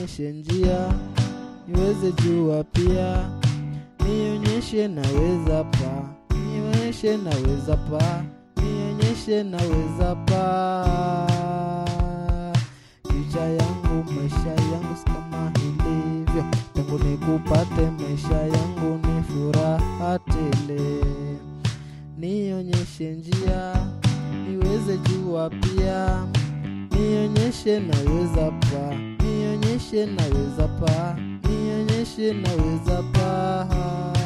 nionyeshe njia niweze jua pia nionyeshe naweza pa nionyeshe naweza pa nionyeshe naweza pa picha yangu maisha yangu si kama ilivyo tangu nikupate maisha yangu ni furaha tele nionyeshe njia niweze jua pia nionyeshe naweza pa nionyeshe naweza pa nionyeshe naweza pa